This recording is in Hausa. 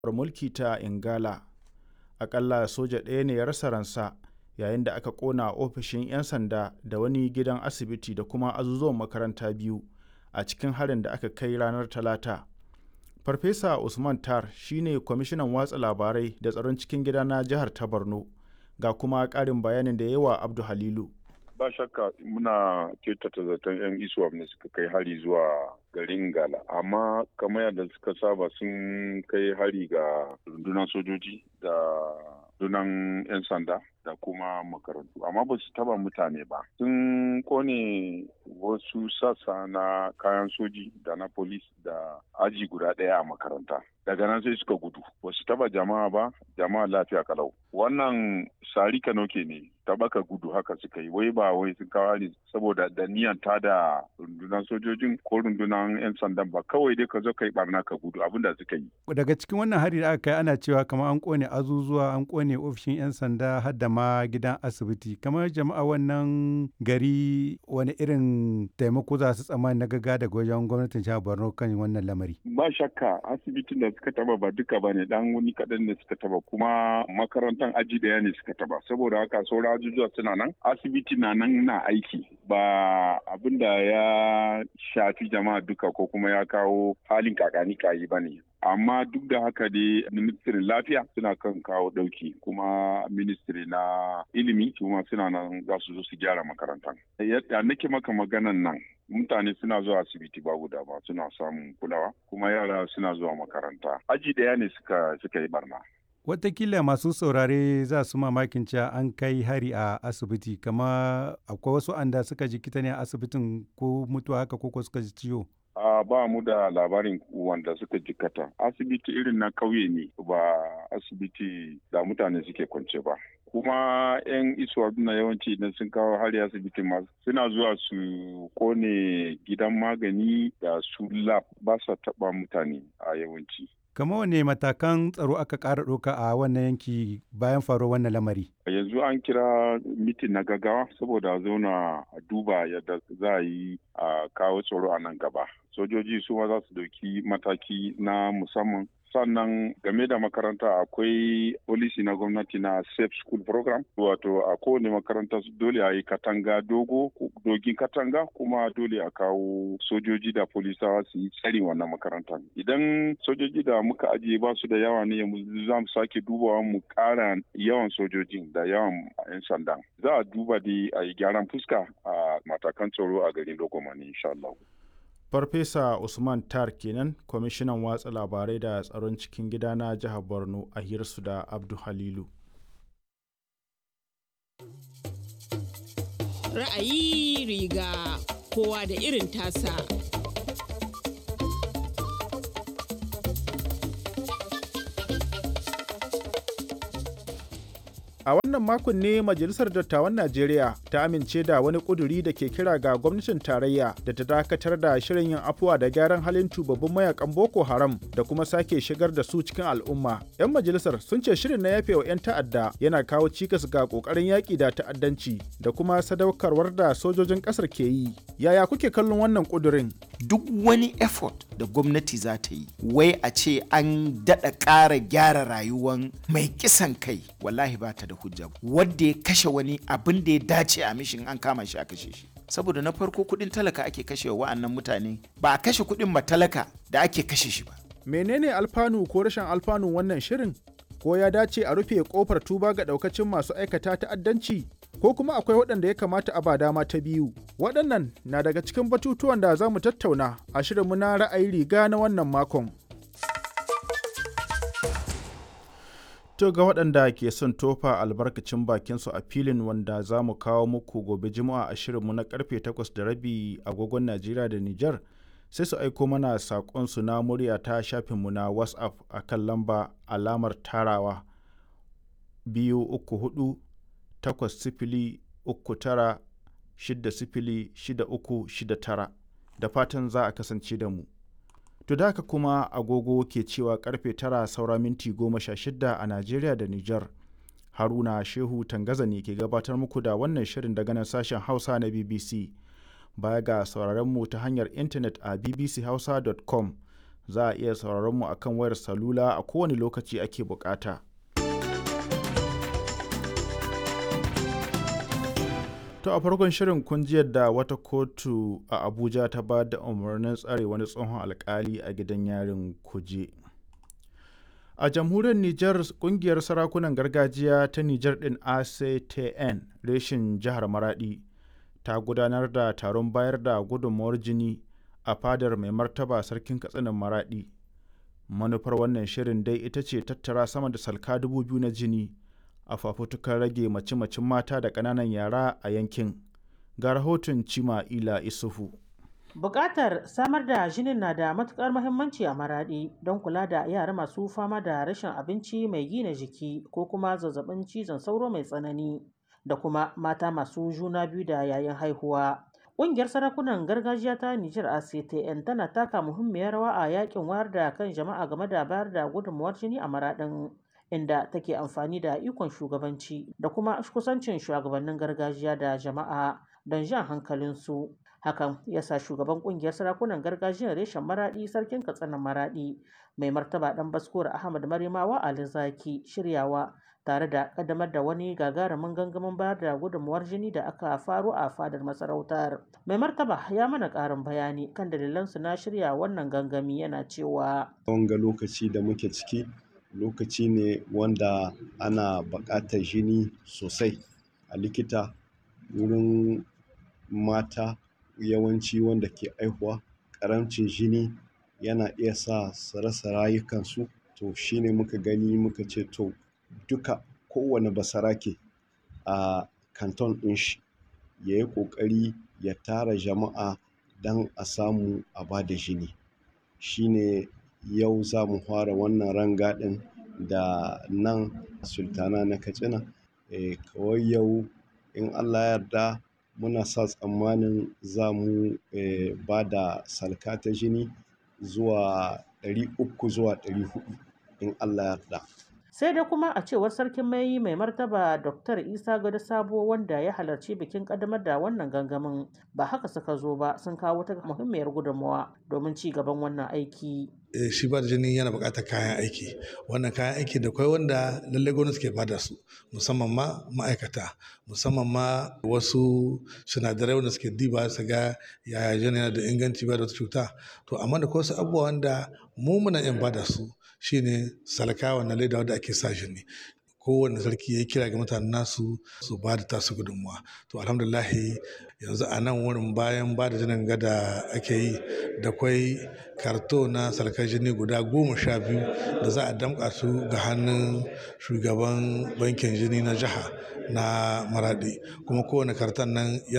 mulki ta Ingala. Akalla soja ɗaya ne ya rasa ransa yayin da aka ƙona ofishin 'yan sanda da wani gidan asibiti da kuma azuzuwan makaranta biyu a cikin harin da aka kai ranar Talata. Farfesa Usman Tar shi ne kwamishinan watsa labarai da tsaron cikin gida na jihar ta Borno. Ga kuma ƙarin bayanin da ya yi wa Abdu Halilu. ba shakka muna kyautata zaton 'yan iswap ne suka kai hari zuwa garin gala amma kamar yadda suka saba sun kai hari ga rundunar sojoji da rundunar 'yan sanda da kuma makarantu amma ba su taba mutane ba sun kone wasu sassa na kayan soji da na polis da aji guda ɗaya a makaranta daga nan sai suka gudu ba su taba jama'a ba jama'a lafiya kalau wannan sari kanoke ne tabaka gudu haka suka yi wai ba wai sun kawo ne saboda da niyan ta da rundunar sojojin ko rundunar 'yan sandan ba kawai dai ka zo ka yi barna ka gudu abin da suka yi daga cikin wannan hari da aka kai ana cewa kamar an kone azuzuwa an kone ofishin 'yan sanda har da ma gidan asibiti kamar jama'a wannan gari wani irin taimako za su tsammani na gaga daga wajen gwamnatin jihar borno kan wannan lamari ba shakka asibitin da suka taba ba duka ba ne dan wani kaɗan ne suka taba kuma makarantar aji daya ne suka taba saboda haka sauran ajujuwa suna nan asibiti na nan na aiki ba abin da ya shafi jama'a duka ko kuma ya kawo halin kakani kayi ba ne amma duk da haka dai ministirin lafiya suna kan kawo dauki kuma ministry na ilimi kuma suna nan za su zo su gyara makarantar yadda nake maka maganan nan mutane suna zuwa asibiti ba guda ba suna samun kulawa kuma yara suna zuwa makaranta aji daya ne suka suka yi barna Watakila masu saurare za su mamakin cewa an kai hari a asibiti kama akwai wasu anda suka jikita ne a asibitin ko mutuwa haka ko suka ji ciwo. Uh, ba mu da labarin wanda suka jikata asibiti irin na kauye ne ba asibiti da mutane suke kwance ba kuma 'yan isuwa na yawanci idan sun kawo hari asibiti ma suna zuwa su kone gidan magani da su lab ba sa taba mutane a yawanci Kama wane matakan tsaro aka ƙara ɗauka a wannan yanki bayan faruwar wannan lamari? Yanzu an kira mitin na gaggawa saboda zauna a duba yadda za a yi a kawo tsaro a nan gaba. Sojoji su ma za su ɗauki mataki na musamman sannan game da makaranta akwai polisi na gwamnati na safe school program wato a kowane makaranta dole a yi katanga dogo dogin katanga kuma dole a kawo sojoji da polisawa su yi tsarin wannan makaranta idan sojoji da muka ajiye ba su da yawa ne za mu sake dubawa mu kara yawan sojojin da yawan 'yan sanda za a duba dai a yi gyaran fuska a matakan tsaro a garin logomani insha Allah. Farfesa Usman Tar kenan kwamishinan watsa labarai da tsaron cikin gida na jihar Borno a hirsu da Abdu Halilu. Ra'ayi riga kowa da irin tasa. A wannan makon ne Majalisar Dattawan Najeriya ta amince da wani ƙuduri da ke kira ga gwamnatin tarayya da ta dakatar da shirin yin afuwa da gyaran halin tubabbin mayakan Boko Haram da kuma sake shigar da su cikin al'umma. 'Yan majalisar sun ce shirin na yafe wa 'yan ta'adda yana kawo cikas ga ƙoƙarin yaƙi da ta'addanci da kuma sadaukarwar da sojojin ƙasar ke yi. Yaya kuke kallon wannan ƙudurin? Duk wani effort da gwamnati za ta yi, wai a ce an daɗa ƙara gyara rayuwan mai kisan kai, wallahi ba ta da hujja wadda ya kashe wani abin da ya dace a mishin an kama shi a kashe shi saboda na farko kudin talaka ake kashe wa wa'annan mutane ba a kashe kudin ba talaka da ake kashe shi ba menene alfanu ko rashin alfanu wannan shirin ko ya dace a rufe kofar tuba ga daukacin masu aikata ta'addanci ko kuma akwai waɗanda ya kamata a ba dama ta biyu waɗannan na daga cikin batutuwan da za mu tattauna a shirinmu na ra'ayi riga na wannan makon To ga waɗanda ke son tofa albarkacin bakinsu a filin wanda za mu kawo muku gobe juma'a a shirinmu na karfe 8 da rabi agogon Najeriya da Nijar sai su aiko mana saƙonsu na murya ta shafinmu na WhatsApp a kan lamba alamar tarawa biyu uku hudu takwas sifili uku tara shida sifili shida uku shida tara da fatan za a kasance da mu. To da haka kuma agogo ke cewa karfe tara saura minti goma sha shida a Najeriya da Nijar. Haruna Shehu Tangaza ne ke gabatar muku da wannan shirin daga nan sashen Hausa na BBC. Baya ga sauraron mu ta hanyar intanet a bbchausa.com za a iya sauraron mu akan wayar salula a kowane lokaci ake bukata. To a farkon shirin kun ji yadda wata kotu a Abuja ta ba da umarnin tsare wani tsohon alkali a gidan yarin kuje. A jamhuriyar Nijar kungiyar sarakunan gargajiya ta Nijar ɗin ACTN reshin jihar Maradi ta gudanar da taron bayar da gudunmawar jini a fadar mai martaba sarkin katsinan Maradi. Manufar wannan shirin dai ita ce tattara sama da salka dubu biyu na jini a fafutukar rage mace-macen mata da ƙananan yara a yankin. Ga rahoton Cima Ila Isufu. Bukatar samar da jinin na da matukar muhimmanci a maraɗi don kula da yara masu fama da rashin abinci mai gina jiki ko kuma zazzabin cizon sauro mai tsanani da kuma mata masu juna biyu da yayin haihuwa. Ƙungiyar sarakunan gargajiya ta Nijar ACTN tana taka muhimmiyar rawa a yakin wayar da kan jama'a game da bayar da gudunmawar jini a maraɗin inda take amfani da ikon shugabanci da kuma kusancin shugabannin gargajiya da jama'a don jan hankalinsu. hakan ya sa shugaban kungiyar sarakunan gargajiyar reshen maradi sarkin katsina maradi mai martaba dan baskuwar ahmad marimawa ali zaki shiryawa tare da kaddamar da wani gagarumin gangamin bayar da gudunmuwar jini da aka faro a fadar masarautar mai martaba ya mana karin bayani kan dalilansu na shirya wannan gangami yana cewa wanga lokaci da muke ciki lokaci ne wanda ana buƙatar jini sosai a likita wurin mata yawanci wanda ke aihuwa ƙaramcin jini yana iya sa su rasa rayukansu to shine muka gani muka ce to duka kowane basarake a kanton ɗin shi ya yi ƙoƙari ya tara jama'a don a samu a ba da jini shine yau za mu fara wannan rangadin da nan sultana na katsina e, kawai yau in allah yarda muna sa tsammanin za mu eh, ba da salka ta jini zuwa 300 zuwa 400 in Allah yarda. sai dai kuma a cewar sarkin mai mai martaba dr isa gado sabo wanda ya halarci bikin kaddamar da wannan gangamin ba haka suka zo ba sun kawo ta muhimmiyar gudunmawa domin ci gaban wannan aiki shi ba da jini yana buƙatar kayan aiki wannan kayan aiki da kwai wanda lallai gwamnati ke bada su musamman ma ma'aikata musamman ma wasu sinadarai wanda suke diba su ga yaya jini yana da inganci ba da wata cuta to amma da wasu abubuwa wanda mu muna yin bada su shine salka wannan leda wanda ake sa jini kowane sarki ya kira ga mutanen nasu su ba da tasu gudunmuwa to alhamdulahi yanzu a nan wurin bayan ba da jinin gada ake yi da kwai karto na sarkar jini guda goma sha biyu da za a damƙa su ga hannun shugaban bankin jini na jiha na maradi kuma kowane karton nan